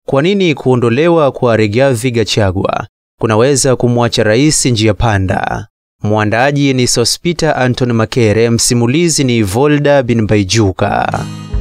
Kwa nini kuondolewa kwa Rigathi Gachagua kunaweza kumwacha rais njia panda? Mwandaaji ni Sospita Anton Makere, msimulizi ni Volda bin Baijuka.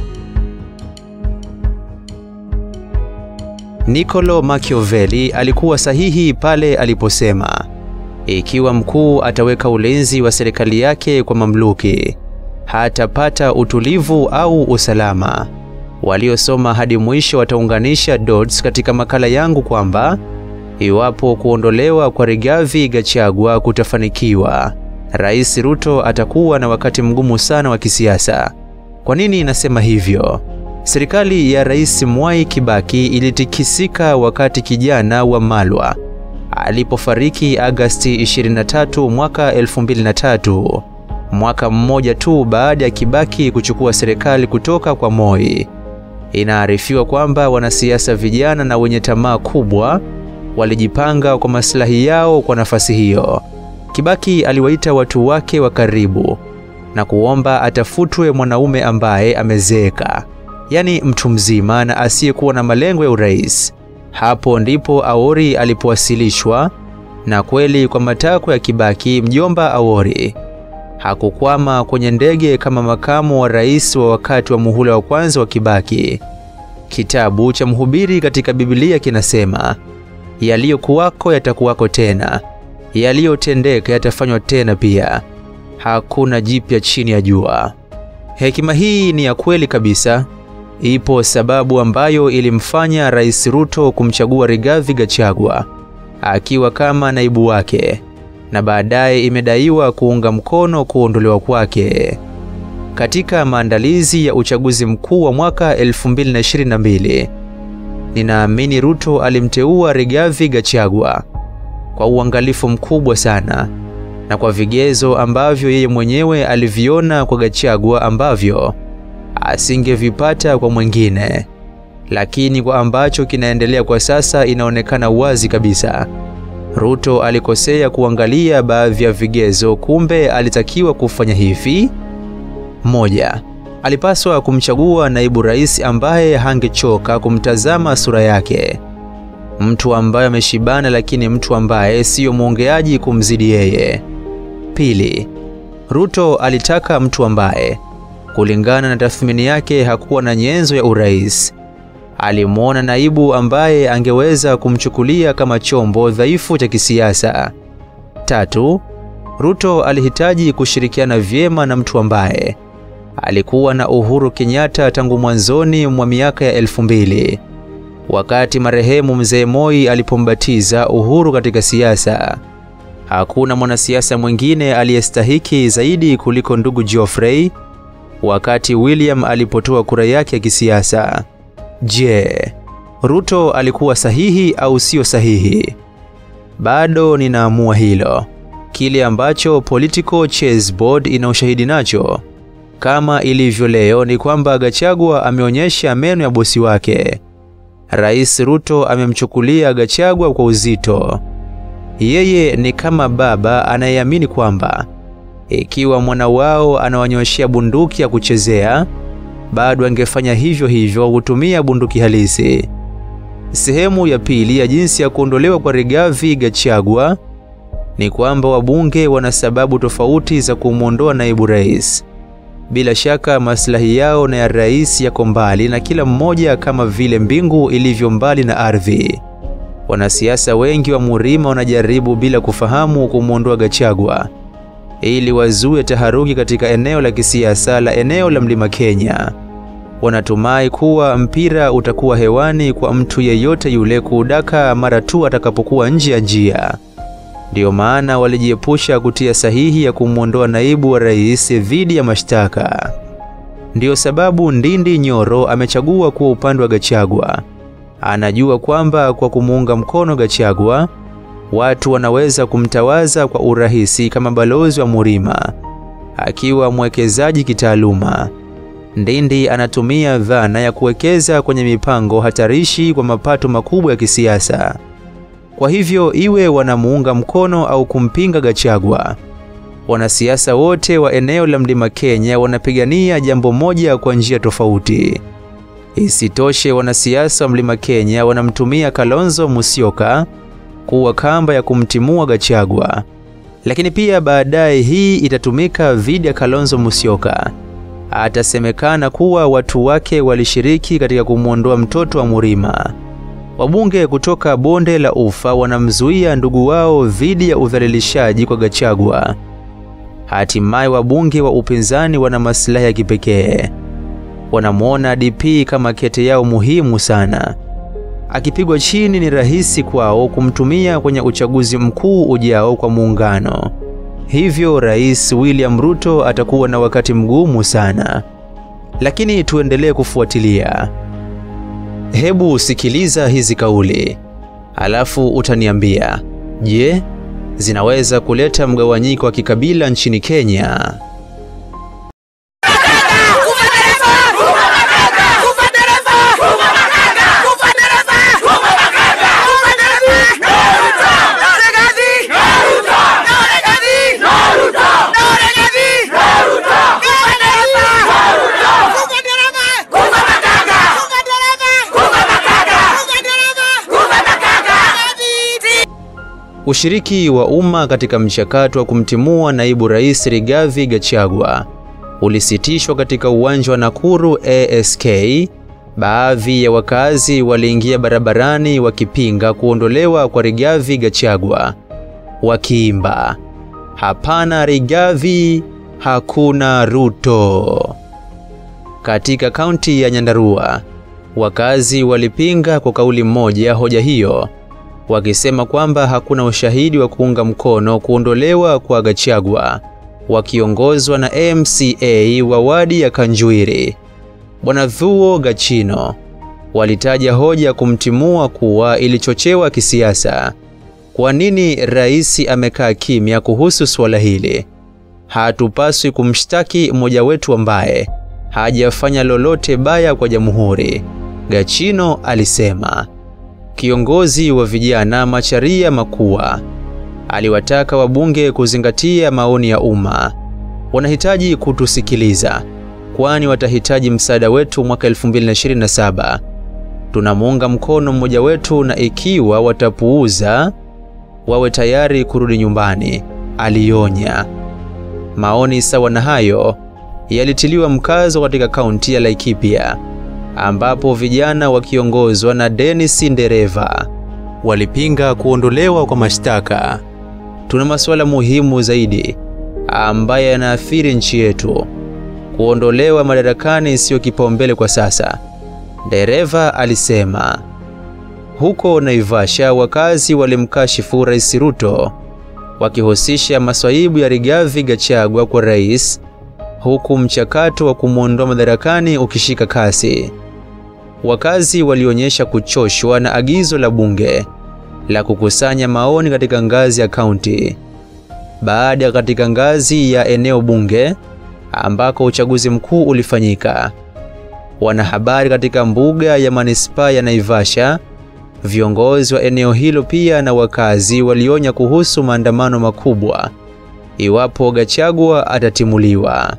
Niccolo Machiavelli alikuwa sahihi pale aliposema ikiwa mkuu ataweka ulinzi wa serikali yake kwa mamluki, hatapata utulivu au usalama. Waliosoma hadi mwisho wataunganisha dots katika makala yangu kwamba iwapo kuondolewa kwa Rigathi Gachagua kutafanikiwa, Rais Ruto atakuwa na wakati mgumu sana wa kisiasa. Kwa nini nasema hivyo? Serikali ya Rais Mwai Kibaki ilitikisika wakati kijana wa Malwa alipofariki Agasti 23 mwaka 2003, mwaka mmoja tu baada ya Kibaki kuchukua serikali kutoka kwa Moi. Inaarifiwa kwamba wanasiasa vijana na wenye tamaa kubwa walijipanga kwa maslahi yao kwa nafasi hiyo. Kibaki aliwaita watu wake wa karibu na kuomba atafutwe mwanaume ambaye amezeeka, yaani mtu mzima na asiyekuwa na malengo ya urais. Hapo ndipo Awori alipowasilishwa, na kweli kwa matakwa ya Kibaki, mjomba Awori hakukwama kwenye ndege kama makamu wa rais wa wakati wa muhula wa kwanza wa Kibaki. Kitabu cha Mhubiri katika Biblia kinasema, yaliyokuwako yatakuwako tena, yaliyotendeka yatafanywa tena pia, hakuna jipya chini ya jua. Hekima hii ni ya kweli kabisa. Ipo sababu ambayo ilimfanya Rais Ruto kumchagua Rigathi Gachagua akiwa kama naibu wake, na baadaye imedaiwa kuunga mkono kuondolewa kwake. Katika maandalizi ya uchaguzi mkuu wa mwaka 2022, ninaamini Ruto alimteua Rigathi Gachagua kwa uangalifu mkubwa sana na kwa vigezo ambavyo yeye mwenyewe aliviona kwa Gachagua ambavyo asingevipata kwa mwingine, lakini kwa ambacho kinaendelea kwa sasa inaonekana wazi kabisa Ruto alikosea kuangalia baadhi ya vigezo. Kumbe alitakiwa kufanya hivi: moja, alipaswa kumchagua naibu rais ambaye hangechoka kumtazama sura yake, mtu ambaye ameshibana, lakini mtu ambaye siyo mwongeaji kumzidi yeye. Pili, Ruto alitaka mtu ambaye kulingana na tathmini yake hakuwa na nyenzo ya urais. Alimwona naibu ambaye angeweza kumchukulia kama chombo dhaifu cha kisiasa. Tatu, Ruto alihitaji kushirikiana vyema na mtu ambaye alikuwa na Uhuru Kenyatta tangu mwanzoni mwa miaka ya elfu mbili wakati marehemu mzee Moi alipombatiza Uhuru katika siasa. Hakuna mwanasiasa mwingine aliyestahiki zaidi kuliko ndugu Geoffrey wakati William alipotoa kura yake ya kisiasa. Je, Ruto alikuwa sahihi au sio sahihi? Bado ninaamua hilo. Kile ambacho Political Chessboard ina ushahidi nacho kama ilivyo leo ni kwamba Gachagua ameonyesha meno ya bosi wake. Rais Ruto amemchukulia Gachagua kwa uzito. Yeye ni kama baba anayeamini kwamba ikiwa mwana wao anawanyoshea bunduki ya kuchezea, bado angefanya hivyo hivyo kutumia bunduki halisi. Sehemu ya pili ya jinsi ya kuondolewa kwa Rigathi Gachagua ni kwamba wabunge wana sababu tofauti za kumwondoa naibu rais. Bila shaka maslahi yao na ya rais yako mbali na kila mmoja, kama vile mbingu ilivyo mbali na ardhi. Wanasiasa wengi wa Murima wanajaribu bila kufahamu kumwondoa Gachagua ili wazue taharuki katika eneo la kisiasa la eneo la Mlima Kenya. Wanatumai kuwa mpira utakuwa hewani kwa mtu yeyote yule kuudaka mara tu atakapokuwa nje ya njia. Ndiyo maana walijiepusha kutia sahihi ya kumwondoa naibu wa rais dhidi ya mashtaka. Ndiyo sababu Ndindi Nyoro amechagua kuwa upande wa Gachagua. Anajua kwamba kwa kumuunga mkono Gachagua watu wanaweza kumtawaza kwa urahisi kama balozi wa Murima. Akiwa mwekezaji kitaaluma, Ndindi anatumia dhana ya kuwekeza kwenye mipango hatarishi kwa mapato makubwa ya kisiasa. Kwa hivyo iwe wanamuunga mkono au kumpinga Gachagua, wanasiasa wote wa eneo la Mlima Kenya wanapigania jambo moja kwa njia tofauti, Isitoshe, wanasiasa wa Mlima Kenya wanamtumia Kalonzo Musyoka kuwa kamba ya kumtimua Gachagua, lakini pia baadaye hii itatumika dhidi ya Kalonzo Musyoka. Atasemekana kuwa watu wake walishiriki katika kumwondoa mtoto wa Murima. Wabunge kutoka bonde la Ufa wanamzuia ndugu wao dhidi ya udhalilishaji kwa Gachagua. Hatimaye wabunge wa upinzani wana maslahi ya kipekee. Wanamwona DP kama kete yao muhimu sana. Akipigwa chini, ni rahisi kwao kumtumia kwenye uchaguzi mkuu ujao kwa muungano. Hivyo Rais William Ruto atakuwa na wakati mgumu sana, lakini tuendelee kufuatilia. Hebu sikiliza hizi kauli, alafu utaniambia, je, zinaweza kuleta mgawanyiko wa kikabila nchini Kenya? Ushiriki wa umma katika mchakato wa kumtimua naibu rais Rigathi Gachagua ulisitishwa katika uwanja wa Nakuru ASK. Baadhi ya wakazi waliingia barabarani wakipinga kuondolewa kwa Rigathi Gachagua, wakiimba hapana Rigathi, hakuna Ruto. Katika kaunti ya Nyandarua, wakazi walipinga kwa kauli moja hoja hiyo wakisema kwamba hakuna ushahidi wa kuunga mkono kuondolewa kwa Gachagua, wakiongozwa na MCA wa wadi ya Kanjuiri Bwana Thuo Gachino. Walitaja hoja kumtimua kuwa ilichochewa kisiasa. Kwa nini rais amekaa kimya kuhusu suala hili? Hatupaswi kumshtaki mmoja wetu ambaye hajafanya lolote baya kwa jamhuri, Gachino alisema. Kiongozi wa vijana Macharia Makua aliwataka wabunge kuzingatia maoni ya umma. Wanahitaji kutusikiliza, kwani watahitaji msaada wetu mwaka 2027. Tunamuunga mkono mmoja wetu, na ikiwa watapuuza, wawe tayari kurudi nyumbani, alionya. Maoni sawa na hayo yalitiliwa mkazo katika kaunti ya Laikipia ambapo vijana wakiongozwa na Dennis Ndereva walipinga kuondolewa kwa mashtaka. Tuna masuala muhimu zaidi ambayo yanaathiri nchi yetu. Kuondolewa madarakani siyo kipaumbele kwa sasa, Ndereva alisema. Huko Naivasha, wakazi walimkashifu Rais Ruto wakihusisha maswaibu ya Rigathi Gachagua kwa rais, huku mchakato wa kumwondoa madarakani ukishika kasi. Wakazi walionyesha kuchoshwa na agizo la bunge la kukusanya maoni katika ngazi ya kaunti. Baada ya katika ngazi ya eneo bunge ambako uchaguzi mkuu ulifanyika, wanahabari katika mbuga ya manispaa ya Naivasha, viongozi wa eneo hilo pia na wakazi walionya kuhusu maandamano makubwa iwapo Gachagua atatimuliwa.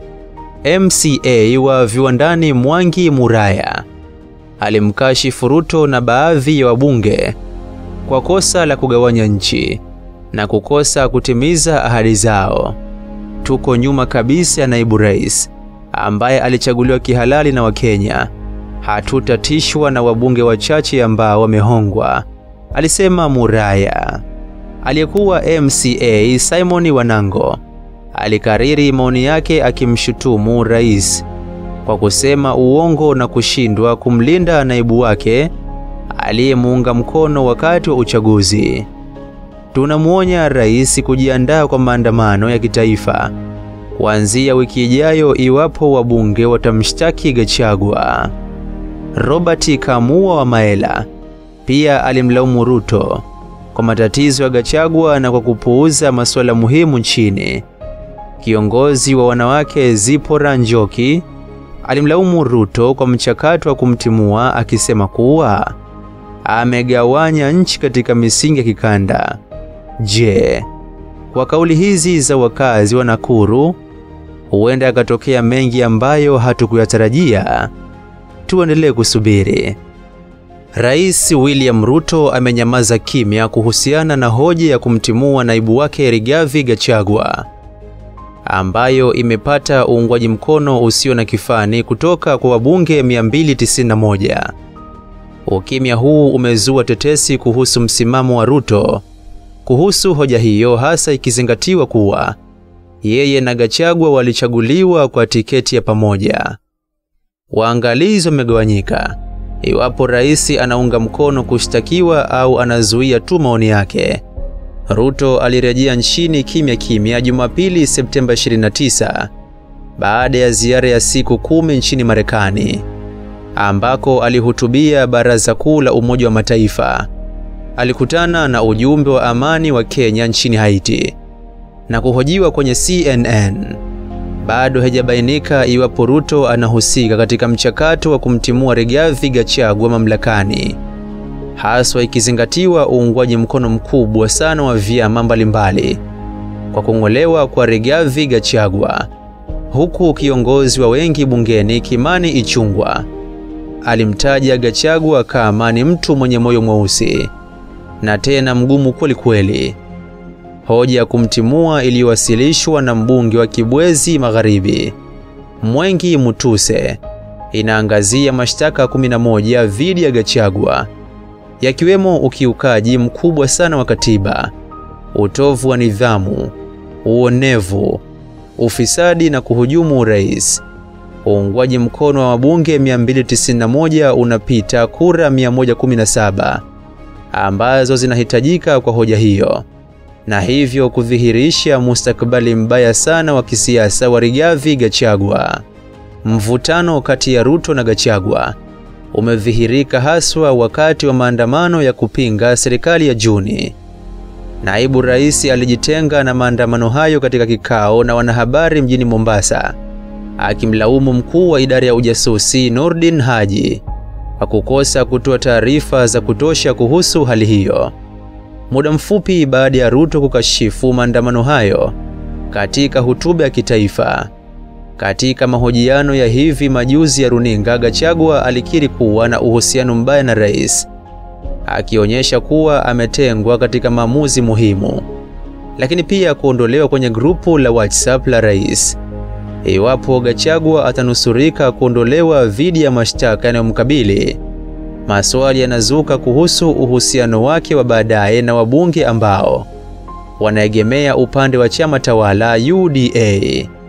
MCA wa Viwandani Mwangi Muraya alimkashifu Ruto na baadhi ya wabunge kwa kosa la kugawanya nchi na kukosa kutimiza ahadi zao. Tuko nyuma kabisa ya naibu rais ambaye alichaguliwa kihalali na Wakenya. Hatutatishwa na wabunge wachache ambao wamehongwa, alisema Muraya. Aliyekuwa MCA Simon Wanango alikariri maoni yake akimshutumu rais kwa kusema uongo na kushindwa kumlinda naibu wake aliyemuunga mkono wakati wa uchaguzi. Tunamwonya rais kujiandaa kwa maandamano ya kitaifa kuanzia wiki ijayo iwapo wabunge watamshtaki Gachagua. Robert Kamua wa Maela pia alimlaumu Ruto kwa matatizo ya Gachagua na kwa kupuuza masuala muhimu nchini. Kiongozi wa wanawake Zipora Njoki alimlaumu Ruto kwa mchakato wa kumtimua akisema kuwa amegawanya nchi katika misingi ya kikanda. Je, kwa kauli hizi za wakazi wa Nakuru huenda yakatokea mengi ambayo hatukuyatarajia? tuendelee kusubiri. Rais William Ruto amenyamaza kimya kuhusiana na hoja ya kumtimua naibu wake Rigathi Gachagua ambayo imepata uungwaji mkono usio na kifani kutoka kwa wabunge 291. Ukimya huu umezua tetesi kuhusu msimamo wa Ruto kuhusu hoja hiyo, hasa ikizingatiwa kuwa yeye na Gachagua walichaguliwa kwa tiketi ya pamoja. Waangalizi wamegawanyika iwapo rais anaunga mkono kushtakiwa au anazuia tu maoni yake. Ruto alirejea nchini kimya kimya Jumapili Septemba 29 baada ya ziara ya siku kumi nchini Marekani ambako alihutubia Baraza Kuu la Umoja wa Mataifa. Alikutana na ujumbe wa amani wa Kenya nchini Haiti na kuhojiwa kwenye CNN. Bado haijabainika iwapo Ruto anahusika katika mchakato wa kumtimua Rigathi Gachagua mamlakani, haswa ikizingatiwa uungwaji mkono mkubwa sana wa vyama mbalimbali kwa kung'olewa kwa Rigathi Gachagua, huku kiongozi wa wengi bungeni Kimani Ichung'wah alimtaja Gachagua kama ni mtu mwenye moyo mweusi na tena mgumu kweli kweli. Hoja ya kumtimua iliyowasilishwa na mbunge wa Kibwezi Magharibi Mwengi Mutuse inaangazia mashtaka 11 dhidi ya Gachagua yakiwemo ukiukaji mkubwa sana wa katiba, utovu wa nidhamu, uonevu, ufisadi na kuhujumu urais. Uungwaji mkono wa wabunge 291 unapita kura 117 ambazo zinahitajika kwa hoja hiyo, na hivyo kudhihirisha mustakabali mbaya sana wa kisiasa wa Rigathi Gachagua. Mvutano kati ya Ruto na Gachagua umedhihirika haswa wakati wa maandamano ya kupinga serikali ya Juni. Naibu rais alijitenga na maandamano hayo katika kikao na wanahabari mjini Mombasa, akimlaumu mkuu wa idara ya ujasusi Nordin Haji kwa kukosa kutoa taarifa za kutosha kuhusu hali hiyo. Muda mfupi baada ya Ruto kukashifu maandamano hayo katika hotuba ya kitaifa. Katika mahojiano ya hivi majuzi ya runinga, Gachagua alikiri kuwa na uhusiano mbaya na rais, akionyesha kuwa ametengwa katika maamuzi muhimu, lakini pia kuondolewa kwenye grupu la WhatsApp la rais. Iwapo Gachagua atanusurika kuondolewa dhidi ya mashtaka yanayomkabili, maswali yanazuka kuhusu uhusiano wake wa baadaye na wabunge ambao wanaegemea upande wa chama tawala UDA.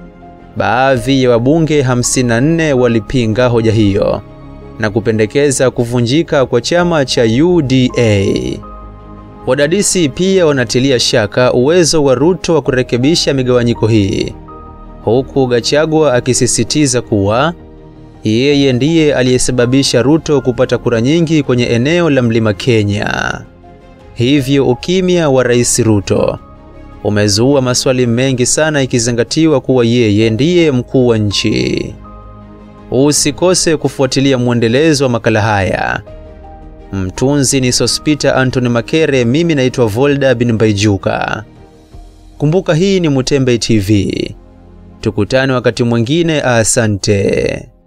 Baadhi ya wabunge 54 walipinga hoja hiyo na kupendekeza kuvunjika kwa chama cha UDA. Wadadisi pia wanatilia shaka uwezo wa Ruto wa kurekebisha migawanyiko hii, huku Gachagua akisisitiza kuwa yeye ndiye aliyesababisha Ruto kupata kura nyingi kwenye eneo la Mlima Kenya. Hivyo ukimya wa Rais Ruto umezua maswali mengi sana ikizingatiwa kuwa yeye ndiye mkuu wa nchi. Usikose kufuatilia mwendelezo wa makala haya. Mtunzi ni Sospita Anthony Makere, mimi naitwa Volda bin Baijuka. Kumbuka hii ni Mutembe TV. Tukutane wakati mwingine, asante.